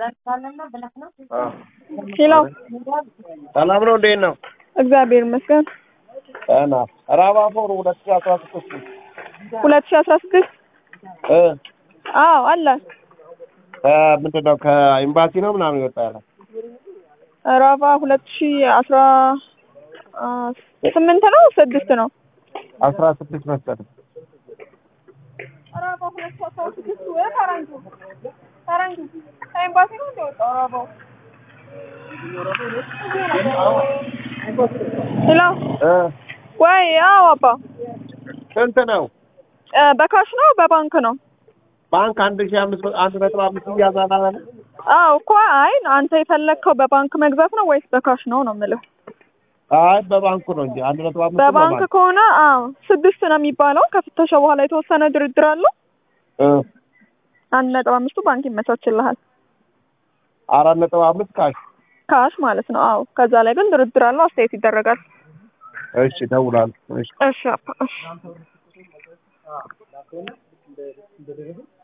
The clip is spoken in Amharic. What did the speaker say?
ሄሎ ሰላም ነው? እንዴት ነው? እግዚአብሔር ይመስገን። እና ራባፎር ሁለት ሺህ አስራ ስድስት ሁለት ሺህ አስራ ስድስት እ አዎ አለ ምንድን ነው ከኤምባሲ ነው ምናምን ይወጣ ያለ ራቫ ሁለት ሺህ አስራ አ ስምንት ነው ስድስት ነው አስራ ስድስት መስጠት ራቫ ሁለት ሺህ አስራ ስድስት ወይ ፈረንጁ ፈረንጁ ከኤምባሲ ነው እንደወጣው ራቫው ሄሎ እ ወይ አዎ አባ ስንት ነው? እ በካሽ ነው በባንክ ነው ባንክ አንድ ሺህ አምስት መቶ አንድ ነጥብ አምስት እያዛና አለ አዎ እኮ አይ አንተ የፈለግከው በባንክ መግዛት ነው ወይስ በካሽ ነው ነው የምልህ አይ በባንኩ ነው እንጂ አንድ ነጥብ አምስት በባንክ ከሆነ አዎ ስድስት ነው የሚባለው ከፍተሻ በኋላ የተወሰነ ድርድር አለው እ አንድ ነጥብ አምስቱ ባንክ ይመቻችልሃል አራት ነጥብ አምስት ካሽ ካሽ ማለት ነው አዎ ከዛ ላይ ግን ድርድር አለው አስተያየት ይደረጋል እሺ እደውላለሁ እሺ እሺ አባ እሺ